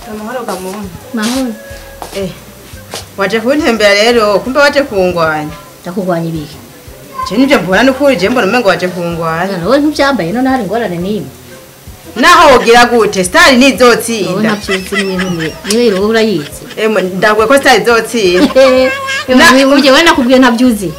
amahoro gamuntu mahoro eh waje kuntembera rero kumbe waje kungwanya ndakurwanya ibiki je nivyo mbona nukuri je mbona umengo waje kungwanya Mwana, wowe ntubyambaye none hari ingorane n'imwe naho wogira gute stari wowe nizotsinda ntabyuzi n'ibintu niwe niwe rero urayizi emwe ndaguye ko stari izotsinda Na- uje we nakubwiye ntabyuzi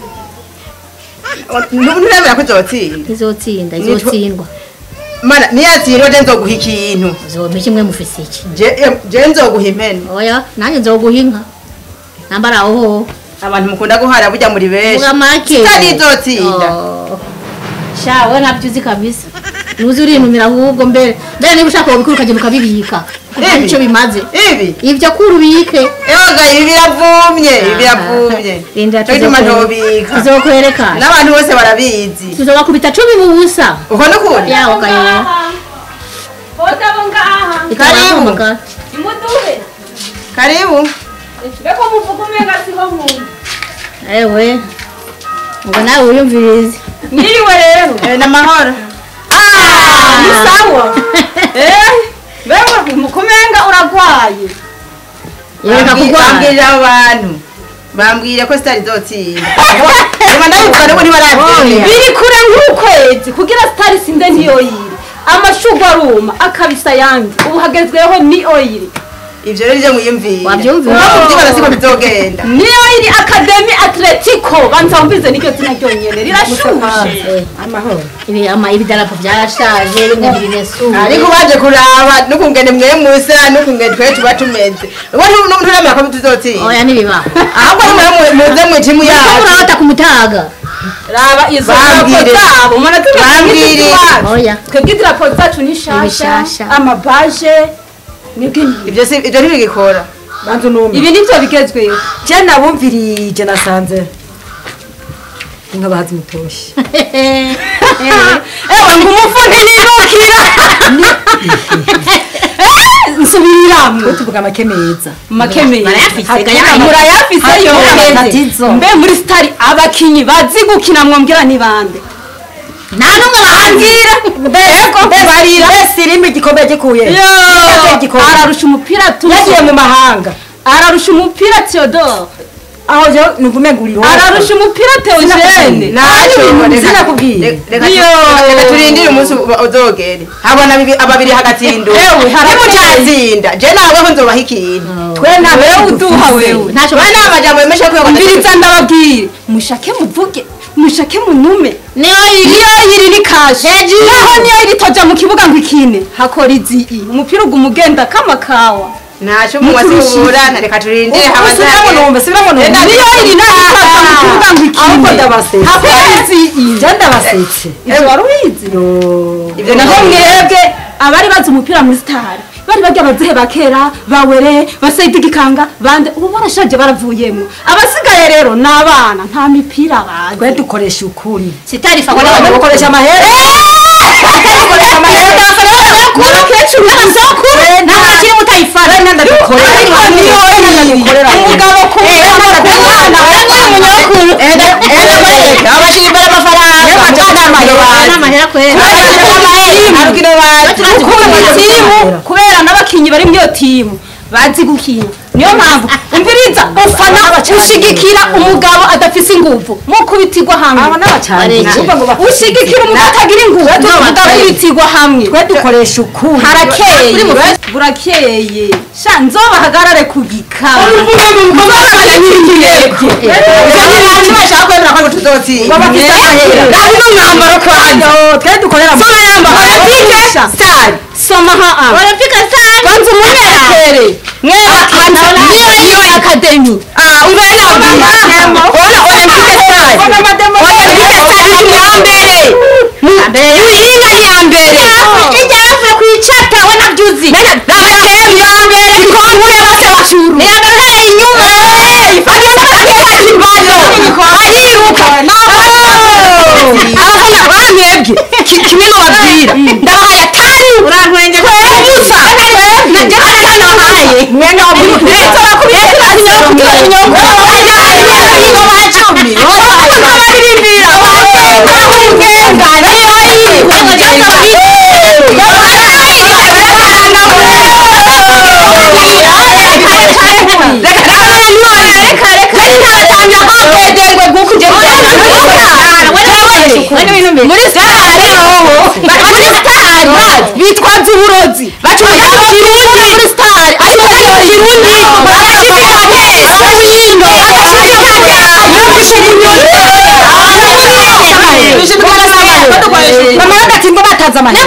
nturemera ko izotsinda izotsinda Nitwa- izotsindwa mana niyatsindwa je nzoguha ikintu uzompa kimwe mufise iki je em, je nzoguha impene oya nanjye nzoguha inka nambara aho ho abantu mukunda guhara burya muri benshi vuga make stari izotsinda Oh. sha we ntabyuzi kabisa nuzi urinumira ahubwo mbere mbere niba ushaka wabikora ukagenda ukabibika kuko Ibi? nicyo bimaze ibi ibyo kuri ubike ewaga ibi biravumye ibi biravumye Linda cyo gituma ntobika tuzokwerekana n'abantu bose barabizi tuzobakubita cumi mu busa uko nukuri yaho kayo Hodabo ngaha Karibu. imuduhe karibu mbeko muvuga umenga siho muntu ewe ngo nawe wiyumvirize mwiriwe rero Eh, n'amahoro ni sawa eh mbeko mukumenga uragwaye yereka Bambwi- kurwara bambwirira abo bantu bambwire ko sitari izotsinda niba ndabivuga nuko ntibarabyemera biri kure nk'ukwezi kugira sitari sinde ntiyoyire amashugwe aruma akabisa yanjye ubu hagezweho ni oyiri ivyo rero nivyo mwiyumvira Wavyumvira? Uko muvyibona siko bizogenda ni oyiri akademi atletico banza wumvize n'iryo zina ryonyene rirashushe Eh, amahoro ibi ama ibidarapo byarashaje bimwe biri nesuye ariko baje kuraba n'ukungene mwe musa n'ukungene twe tuba tumeze ubu nturemera ko tuzotsinda oya nibiba ahubwo nimwe muze mu timu yacu urabata kumutaga raba izo Bambwire. drapo zabo mwana Bambwire. oya twebwe idarapo zacu ni shasha Ibishasha. amabaje nibwo ibi ivyo si ivyo ntibigikora banza unumve ibi nivyo bigezweho je nabumvirije nasanze inka bahazi mutoshi ewe ngo umufu ntinirukira nsubiriramwo tuvuga make meza make meza Barayafise, Hatuka- gaya- murayafise yo Tatizo. mbe muri stari abakinyi bazi gukina mwambwira ni bande nta n'umwe bahambira ego barira mbese irimo igikombe gikuye Yagiye igikombe. ararusha umupira yagiye mu mahanga ararusha umupira Theodore aho je nuvume nguriro ararusha umupira Theogene naco reka- sinakubwiye. re- reka Iyo. reka turindire umunsi uba- uzogere habona bibi- ababiri hagatsindwa Ewe, harakeye. nimutazinde je naweho nzobaha ikintu twe nta wewe uduha wewe ntacyo we nta majambo yemeshe ko mbiriza ndababwire mushake muvuge mushake munume niyo iri niyo yiri ni kashe naho niyo yiri toja mu kibuga ngo ikine hakora izii umupira uguma ugenda kama kawa ntaco muwasiburana reka turindire subiramo numve subiramo numve niyo yiri nayo itoja mu kibuga ngo ahubwo ikine ndabasetse hakora izii je ndabasetse ivyo wari ubizi yo Ivyo naho naho mwebwe abari bazi umupira muri sitari bari barya abazehe ba kera bawere basayidi gikanga bande ubu barashaje baravuyemo abasigaye rero ni abana nta mipira bazi twe dukoresha ukuri sitarifa Abona abantu bakoresha amahera bakoresha amahera n'abakecuru n'abazakuru nta kintu mutayifana ndadukorera ariko niyo ndadukorera umugabo ku mwana umunyakuru abashira imbere amafaranga n'amahera kwera ukunda timu kubera n'abakinyi bari muri iyo timu bazi gukina niyo mpamvu umviriza ufana ushigikira umugabo adafise inguvu mukubitirwa hamwe aba n'abacanye ushigikira umugabo atagira inguvu mugakubitirwa hamwe twe dukoresha ukuri harakeye burakeye sha nzobahagarare ku gikaba bashaka kwemera ko tuzotsinda bafise amahera ari n'umwambaro kwanjye twe dukorera mu sitari soma ha a olympique star banza umumerekere mwebakana niyo niyo akademi ah urena ona olympique star olympique star ni ya mbere muhinga ni ya mbere ijya yavuye ku icata we nabyuzi akademi ya mbere ikombe bose bacuru iragaragara inyuma ifanye sakera ibalo ariruka abafana bamwebwe kimwe n'ubabwira ndabahaye atanu urantwenge ubusa najya atanu wahaye mwene wa muri leta bakubita inyoko inyoko ingoma cumi baririmbira bakugenga niyo iri muri stari muri stari bitwaza uburozi bacuruza ikirundi muri stari ariko iyo kirundi barashimira mwese wino mama yagati ngo bataza amahera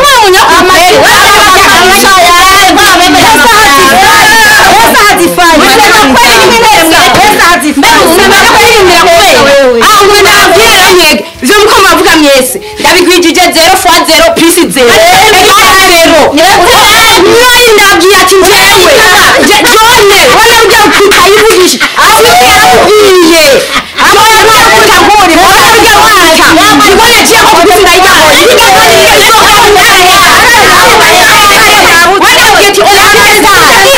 ivyo muko muravuga mwese ndabigwijije zero fois zero plus zero egal zero mwari ndabwiye ati njyewe je jone wala ujya kutayivugisha ati yarabwiye jone mwakuta nkuri wala ujya waza ngo naciye ko kuzinda yabo yiga none yiga zo kwa ndaya wala ujya ati oya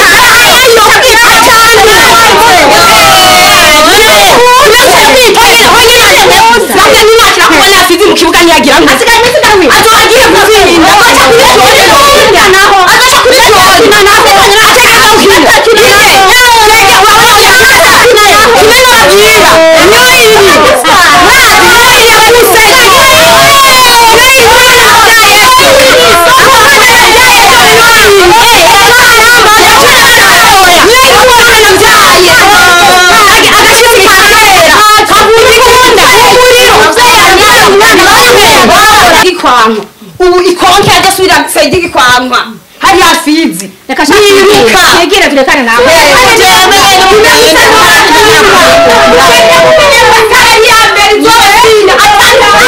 gikwanka ubu ikonke agasubira saidi gikwanka hari hafizi reka niruka shegere turekane nawe Atanga